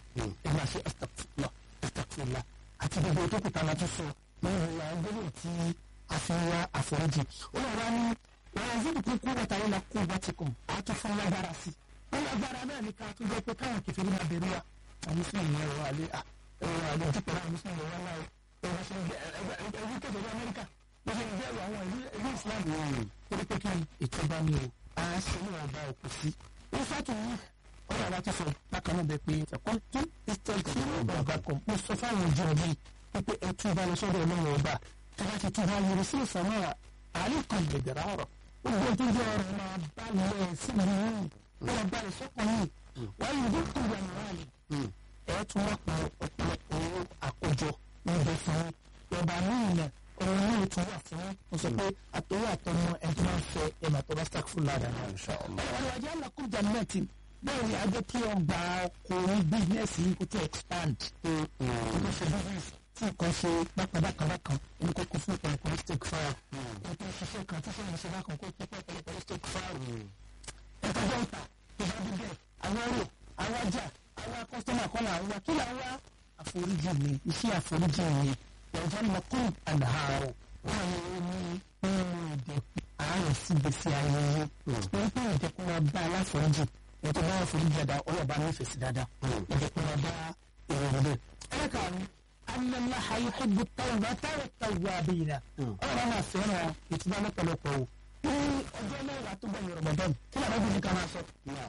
ẹ máa ṣe astagfirullah astagfirullah àti gbogbo tó kùtà láti sọ lọ́wọ́ ìwà gbọ́dọ̀ tí a fi ń wá àforíjì ó lọ́wọ́ wá ní wọ́n yẹn fún kúkú wọ́n tàwọn la kú wọ́n ti kùn á tún fún lágbára sí wọ́n lágbára náà ní ká tún jẹ́ pé káwọn kẹfẹ́ máa bẹ̀rù wa àwọn mùsùlùmí yẹn wọ alẹ́ ẹ̀rọ alẹ́ ojú pẹ̀lú àwọn mùsùlùmí yẹn wọ́n láwọn ẹ̀rọ ṣe ń gbẹ ẹ̀rọ kẹfẹ́ ní amẹ́ríkà wọ́n ṣe ń bẹ̀rù àwọn ìlú islam yẹn torí pé kí ìtọ́ba ni o a ṣe ní ọba òkú sí ó fàtò yìí ọ̀rọ̀ àwa ti sọ bákan náà bẹ pé ẹ̀kọ́ tó ìtọ́jú ọba kan mo sọ fáwọn ìjọ mi pé ẹ tún bá lọ sọ́dọ̀ ọlọ́run ọba tí wọ́n ti tún bá yẹrẹ sí ìfọ̀mọ́ àlẹ́ kan gbẹ̀gẹ̀rẹ̀ ọ̀rọ̀ gbogbo tó jẹ́ ọ̀rọ̀ máa bá lẹ̀ sí mi yìí wọ́n bá lẹ̀ sọ́kàn yìí wọ́n yìí dé kú ìyá nìyá yìí ẹ̀ tún wọ́n pa ọ̀pọ̀lọpọ̀ owó àkójọ níbẹ̀ fún ọba míì náà ọ̀rọ̀ náà tún wà fún mo sọ pé àtọwọ́ àtọmọ ẹ̀ tó máa ń fẹ́ ẹ̀ máa tọ́ bá stack full ladder náà. ọ̀rọ̀ ajá làkú jannati bẹ́ẹ̀ ni ajẹ́ kí ọgbà ọkùnrin bísínẹ́sì yìí kó tó expand. kó ṣe business tí nǹkan ṣe bákàbákàbákan ẹni kó kún fún ọ̀pọ̀lọpọ̀ stake fire. ẹni tó ṣiṣẹ́ kan tí sọ́yìn ṣe bákan kó kún fún ọ̀pọ̀lọpọ̀ stake fire. ẹ̀ka jẹ́ ìta ìbádí bẹ́ẹ̀ àwọn ọ̀rọ̀ àwọn ọjà àwọn kọ́sítọ́mà kọ́nà àwọn wa kí là ń wá àforíjì mi iṣẹ́ àforíjì mi ọjọ́ lọ́kùn àdáhàrọ̀ wọ́n ní ní nínú ìdẹ̀kùn àárẹ̀ síbẹ̀sí ayẹyẹ wọ́n pé ìdẹ̀kùn máa bá aláforíjì ètò bá àforíjì dáadáa ọlọ́ọ̀bá nífẹ̀ẹ́ sí dáadáa ìdẹ̀kùn máa bá èrò rẹ̀. ẹlẹ́kàánú anamlaha yuhibbu tawbata wa tawwabina ọlọ́ọ̀bá máa fẹ́ràn ìtura lọ́pọ̀lọpọ̀ o ní ọjọ́ mẹ́wàá tó bẹ̀rẹ̀ Ramadan kí làwọn bí ní ká máa sọ.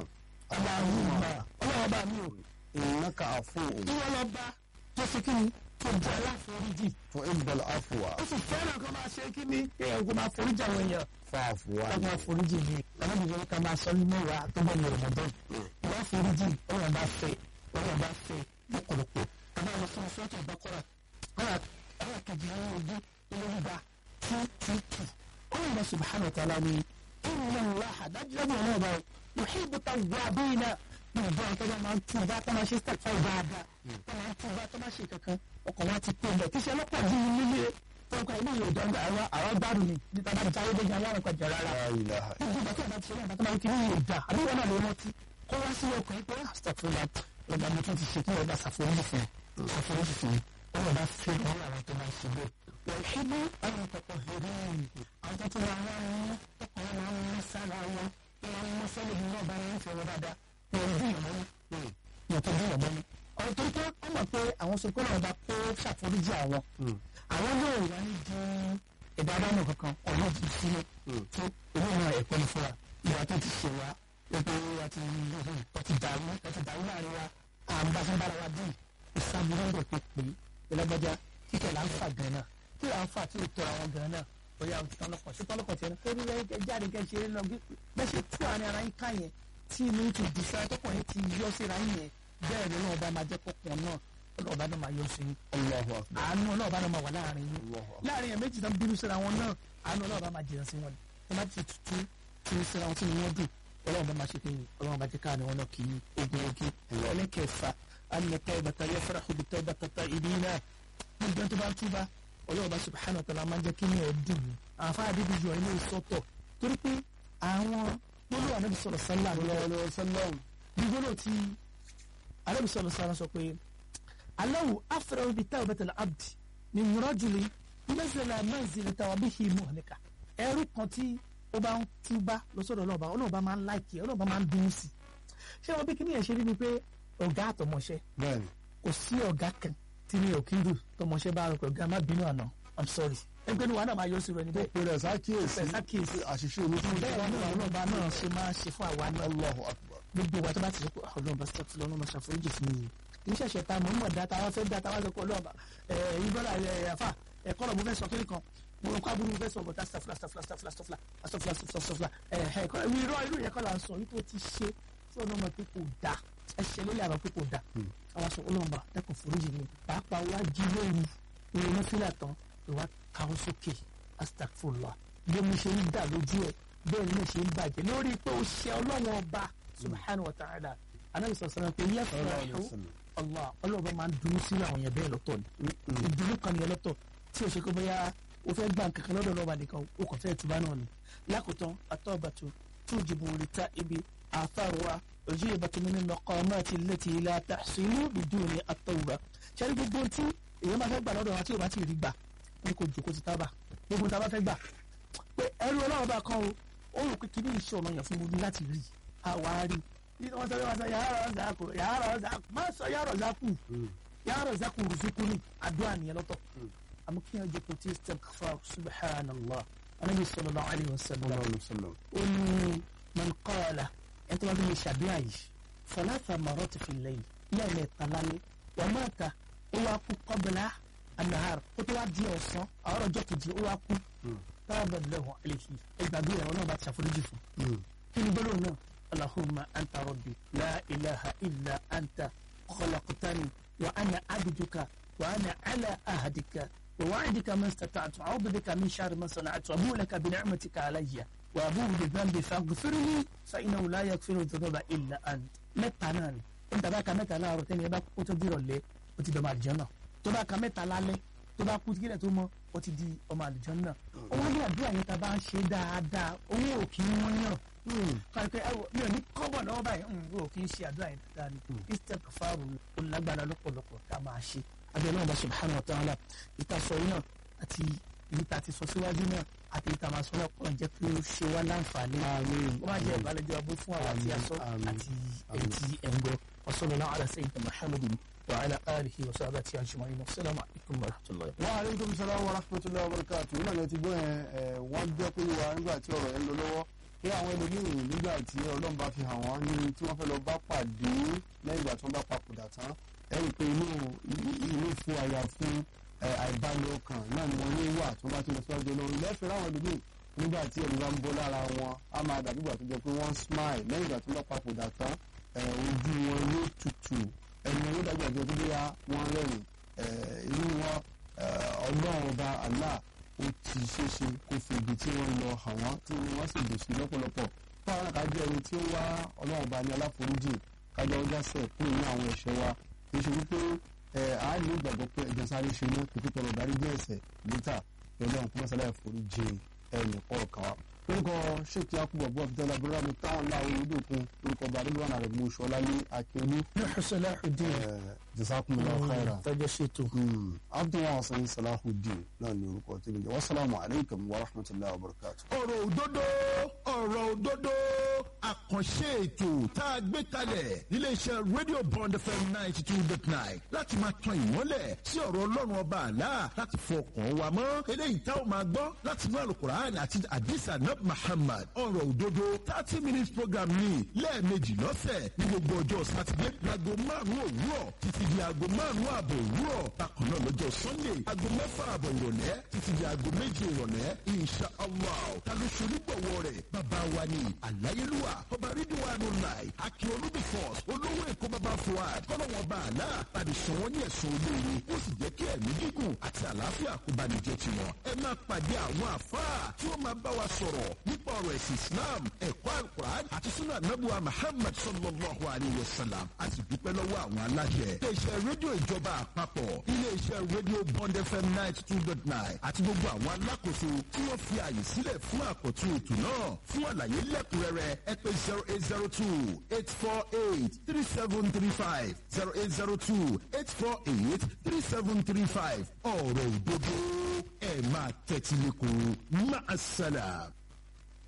ọlọ́ọ̀bá mi ò innaka afuwwun ìwọlọ́ba tó fi kí ni tó jẹ́ aláforíjì tuhibbul afwa ó sì fẹ́ràn kan máa ṣe kí ni èèyàn kò máa foríjì àwọn èèyàn fa'fu ká anni máa foríjì ni alábìyẹn ká máa sọ ní mẹ́wàá tó bẹ̀ yẹ̀rọ̀ mọ́tọ́ wọ́n foríjì ọ̀rọ̀ bá fẹ́ ọ̀rọ̀ bá fẹ́ lọ́pọ̀lọpọ̀ àbá lọ fún ọ̀sán tó bá kọ́ra ọ̀rọ̀ kejì ní ogún olóńgbà two two two ọ̀rọ̀ bá subhanahu wa ta'ala ni inna Allaha dájúdájú ọ̀nà ọ̀bá yuhibbu tawwabina gbogbo àwọn tọ́jà máa ń tún bá tó máa ṣe step five dáadáa tó máa ń tún bá tó máa ṣe kankan ọkọ̀ wa ti pè é bẹ́ẹ̀ kí ṣe ọlọ́pàá dín ní nílé tọ́ka ilé yóò dán àwọn àwọn gbádùn ni níta bá jáwé dé yan lárùn kọjá rárá la ilaha gbogbo ìgbà tí a bá ti ṣe náà tó máa ń kiri yóò dá àbí wọn náà lè rántí kó wá sí ọkọ̀ yìí pé astagfirullah ọba mi tún ti ṣe kí ọba ṣàforíjì fún un ṣàforíjì fún un ọba bá fẹ́ lọ́wọ́ àwọn tó máa ń ṣe bẹ́ẹ̀ wọ́n ṣe bí àwọn tọkọ hẹ̀rẹ́ àwọn tó tún wà wọ́n ní tọkọ wọn máa ń mú sára wọn wọn mú sẹ́lẹ̀ ní ọba yẹn ń fẹ́ wọn dáadáa wọn bí ìmọ̀ ní yàtọ̀ bí ìmọ̀ ní. ọ̀rọ̀ tó tó wọ́n mọ̀ pé àwọn sọ pé ọba kó ṣàforíjì àwọn àwọn yóò wá ní di ẹ̀dá adámọ̀ kankan ọ̀nà ti sínú tó owó náà ẹ̀kọ́ ní fún wa ìwà tó ti ṣe wa wípé àti ọtí dàrú ọtí dàrú láàrin wa àǹbáṣẹ́bára wa dín ìsàmúlò rẹ̀ pé pé ìlọ́gbọ́já kíkẹ́ là ń fà gan náà kí là ń fà tí ò tọ́ àwọn gan náà bóyá tọ́lọ́kọ̀ sí tọ́lọ́kọ̀ tiẹ̀ náà torí rẹ̀ jáde kẹ́ ṣe é lọ bẹ́ẹ̀ ṣe tú àárín ara yín ká yẹn tí inú ti dì sára tọkàn yín ti yọ síra yín yẹn bẹ́ẹ̀ ni ọlọ́ọ̀bá máa jẹ́ kọ́kàn náà ọlọ́ọ̀bá náà máa yọ sí yín Allahu akbar àánú ọlọ́ọ̀bá náà máa wà láàrin yín Allahu akbar láàrin yẹn méjì tán bínú síra wọn náà àánú ọlọ́ọ̀bá máa jìnnà sí wọn ni ẹ má ti tutù tí ń síra wọn tí wọn dùn ọlọ́ọ̀bá máa ṣe kéyìn ọlọ́ọ̀bá jẹ́ káàní wọn náà kì í ogun ogun ẹlẹ́kẹ̀ẹ́fà anìkẹ́ ìbàtà yẹ fẹ́ràn kò bìtẹ́ ìbàtà ta ìdí náà nígbà tó bá ń túbà ọlọ́ọ̀bá subhanahu wa ta'ala máa ń jẹ́ kí ní ẹ̀ dùn ní àfa àdébí yọ ilé ìsọ́tọ̀ torí pé àwọn gbólóhùn anábì sọ̀rọ̀ sálà lọ́wọ́ sálọ́ọ̀ bí gbólóhùn tí anábì sọ̀rọ̀ sálà sọ pé aláwo afẹ́rẹ́ bíi táwọn bẹ́tẹ̀ abdi ní rọ́jùlì mẹ́sẹ̀lá mẹ́sẹ̀lẹ̀ táwọn bí hi mú ọ̀nìkà ẹrú kan tí ó bá ń túbá lọ́sọ̀dọ̀ ọlọ́ọ̀bá ọlọ́ọ̀bá máa ń láìkì ọlọ́ọ̀bá máa ń dùn sí ṣé wọn bí kí ni ẹ̀ ṣe rí ni pé ọ̀gá àtọmọṣẹ́ bẹ́ẹ̀ni kò sí ọ̀gá kan tí mi ò kí ń dùn tọmọṣẹ́ bá rọ pé ọ̀gá má bínú àná i'm sorry ẹgbẹ́ ni wàá náà máa yọ sí rẹ níbẹ̀ pé rẹ̀ sákìyèsí Pẹ̀ sákìyèsí. àṣìṣe mi tí mo bẹ́ẹ̀ ni ọlọ́ọ̀bá náà ṣe máa ṣe fún àwa náà Allahu akbar gbogbo wa tó bá ti sọ pé ọlọ́ọ̀bá sọ́ọ̀tì lọ́nà máa ṣàforíjì fún mi kì í ṣẹ̀ṣẹ̀ ta mọ̀ mọ̀ dá ta wá fẹ́ dá ta wá sọ pé ọlọ́ọ̀bá ẹ̀ ìbọ́lá ẹ̀ àfà ẹ̀kọ́ lọ mo fẹ́ sọ kí nìkan mo rò kó aburú mo fẹ́ sọ bọ̀tá stafla stafla stafla stafla stafla stafla stafla ẹ̀ ẹ̀ kọ́ ìwé irọ́ irú yẹn kọ́ là ń sọ wípé ó ti ṣe tí ọ̀nà ọmọ pé kò dá ẹ̀ṣẹ̀ ló lè àbá pé kò dá àwọn sọ ọlọ́ọ̀bá dẹ́kun foríjì mi pàápàá wá jí lóru ìrònú fílà tán ìwà káwọ́ sókè astagfurullah bí mo ṣe ń dà lójú ẹ̀ bẹ́ẹ̀ ni mo ṣe ń bàjẹ́ lórí pé ó ṣe ọlọ́wọ́n ọba subhanahu wa ta'ala anabi sọ sọ pé yẹ fún allah ọlọ́ọ̀bá máa ń dunú sí àwọn yẹn bẹ́ẹ̀ lọ́tọ̀ ni ìdùnnú kan yẹn lọ́tọ̀ tí o ṣe kó bóyá o fẹ́ gbà kankan lọ́dọ̀ lọ́ba nìkan o kò fẹ́ tuba náà ni lákòótán atọ́bàtú tujibu rita ibi àfàrọ̀wá ujibat min al-maqamati allati la tahsilu biduni at-tawba ṣẹ́rí gbogbo tí èèyàn máa fẹ́ gbà lọ́dọ̀ wa tí ò bá ti rí gbà ní kò jòkó ti tábà gbogbo tá a bá fẹ́ gbà pé ẹrú ọlọ́run bá kan o ó rò pé kí ní iṣẹ́ ọ̀nà yẹn fún mi láti rí àwa rí bí wọ́n sọ wọ́n sọ yàrá ọ̀zàkù yàrá ọ̀zàkù má sọ yàrá ọ̀zàkù yàrá ọ̀zàkù rùsùkú ni àdúrà nìyẹn lọ́tọ̀ àmọ́ kí wọ́n jẹ́ pé tí istighfar subhanallah anabi sallallahu alayhi wa sallam ó ní man qala ẹ̀ tó wá bí mi ṣàdúrà yìí thalatha marrat fi al-layl lẹ́ẹ̀mẹ́ta lálẹ́ wa mata ó wá kú qabla an-nahar ó tó wá di ọ̀sán àwọn ọjọ́ kejì ó wá kú tábà lẹ́hùn àlèkì ẹgbàgbé ẹ̀rọ náà bá ti ṣàforíjì fún. kí ni gbọ́dọ̀ náà allahumma anta rabbi la ilaha illa anta khalaqtani wa ana abduka wa ana ala ahadika wa wa'adika ma istata'tu a'udhu bika min sharri ma sana'tu abu laka bi ni'matika alayya wa abu bi dhanbi faghfirli fa innahu la yaghfiru dhunuba illa ant mẹ́ta náà ni ó ń tàbá ka mẹ́ta láàárọ̀ tẹ́ni ẹ bá kó tó dìrọ̀ lé ó ti dọ̀mọ àlùjánnà tó bá ka mẹ́ta lálẹ́ tó bá kú kílẹ̀ tó mọ́ ó ti di ọmọ àlùjánnà ó wá ní àdúrà yẹn tá a bá ń ṣe dáadáa owó ò kì í wọ́n yàn kàrípẹ́ ẹ wò mi ò ní kọ́bọ̀ lọ́wọ́ báyìí owó ò kì í ṣe àdúrà yẹn dáadáa ni istighfaru ó lágbára lọ́pọ̀lọpọ̀ tá a máa ṣe abẹ́rẹ́ náà bá subhanahu wa ta'ala ìtasọ̀ yìí náà àti èyí tá a ti sọ síwájú náà àti ìta máa sọ náà kọ́ jẹ́ pé ó ṣe wá láǹfààní ó máa jẹ́ ìbálẹ́jọ́ abó fún àwọn àti aṣọ àti èyí tí ẹ̀ ń gbọ́ wa sallallahu ala sayyidina Muhammadin وعلى آله وصحبه أجمعين والسلام عليكم ورحمة الله wa aleykum salaam wa rahmatulahi wa barakatu nígbà tí ẹ ti gbọ́ yẹn ẹ wọ́n jẹ́ pé wa nígbà tí ọ̀rọ̀ yẹn lọ lọ́wọ́ pé àwọn ẹlòmíì nígbà tí ọlọ́run bá fi hàn wọ́n ní tí wọ́n fẹ́ lọ bá pàdé lẹ́yìn ìgbà tí wọ́n bá papòdà tán ẹ rí i pé inú inú fún àyà fún àìbalẹ̀ ọkàn náà ni wọ́n ní wà tí wọ́n bá ti lọ síwájú ọlọ́run lẹ́fẹ̀ẹ́ láwọn ẹlòmíì nígbà tí ẹ̀mí bá ń bọ́ lára wọn á máa dàbí ìgbà tó jẹ́ pé wọ́n smile lẹ́yìn ìgbà tí wọ́n bá papòdà tán ojú wọn yóò tutù ẹni owó dàgbà jẹ́ tó bóyá wọ́n rẹ́rìn inú wọn ọlọ́run ọba Allah ó ti ṣeéṣe kó fi ibi tí wọ́n lọ hàn wọ́n tí wọ́n sì dùn sí lọ́pọ̀lọpọ̀ fáwọn àkájọ ẹni tí ó wá ọlọ́run ọba ní aláforíjì kájọ ọjà sẹ̀ kúrò ní àwọn ẹ̀ṣẹ̀ wa kì í ṣe wípé a ní ìgbàgbọ́ pé ẹ̀jẹ̀ sáré ṣe mú kí tọrọ darí jẹ́ ẹ̀ṣẹ̀ lítà ọlọ́run kó mọ́sálà ìforíjì ẹnì kọ̀ọ̀kan wa orúkọ ṣèkí akúbọ̀ bọ́ abdul abdulrahman táwọn láwọn olódòkun orúkọ bàdúrà rẹ̀ mú ṣọlá ní akíolú. Nuhu Salahuddin jazakumullahu khairan. tọ́jọ́ ṣètò. abdul hasan salahuddin náà ní orúkọ tí mi jẹ́ wasalaamu alaykum wa rahmatulahi wa barakatu. ọ̀rọ̀ òdodo ọ̀rọ̀ òdodo àkànṣe ètò tá a gbé kalẹ̀ níléeṣẹ́ radio bond fm ninety two dot nine láti máa tan ìmọ́lẹ̀ sí ọ̀rọ̀ ọlọ́run ọba àlá láti fọkàn wa mọ́ eléyìí tá a máa gbọ́ láti inú àlùkùránì àti àdìsá nab muhammad ọ̀rọ̀ òdodo thirty minutes program ní lẹ́ẹ̀mejì lọ́sẹ̀ ní gbogbo ọjọ́ sátidé láago márùn-ún òwúrọ̀ títí di aago márùn-ún ààbọ̀ òwúrọ̀ bákan náà lọ́jọ́ sunday aago mẹ́fà ààbọ̀ ìrọ̀lẹ́ títí di aago méje ìrọ̀lẹ́ insha allah ta ló ṣe onígbọ̀wọ́ rẹ̀ bàbá wa ni àláyélúwà ọba rídíwánu láì akin olúbi force olówó èkó bàbá fuad kọ́lọ́wọ́n bá àlá tàbí sàn wọ́n ní ẹ̀sùn olóore ó sì jẹ́ kí ẹ̀mí gígùn àti àlàáfíà kó bá ní jẹ́ tiwọn ẹ máa pàdé àwọn àfáà tí ó máa bá wa sọ̀rọ̀ nípa ọ̀rọ̀ ẹ̀sìn islam ẹ̀kọ́ alukur'an àti sunna anabuwa muhammad sallallahu alayhi wa sallam a sì dúpẹ́ lọ́wọ́ àwọn aláṣẹ. iléeṣẹ́ rédíò ìjọba àpapọ̀ iléeṣẹ́ rédíò bond fm ninety two dot nine àti gbogbo àwọn alákòóso tí wọ́n fi àyè sílẹ̀ fún àkọ́tún ètò náà fún àlàyé lẹ́kùnrẹ́rẹ́ ẹ pè zero eight zero two eight four eight three seven three five zero eight zero two eight four eight three seven three five ọ̀rọ̀ òdodo ẹ̀ máa tẹ́tí lẹ́kọ̀ọ́ máa ṣàlà.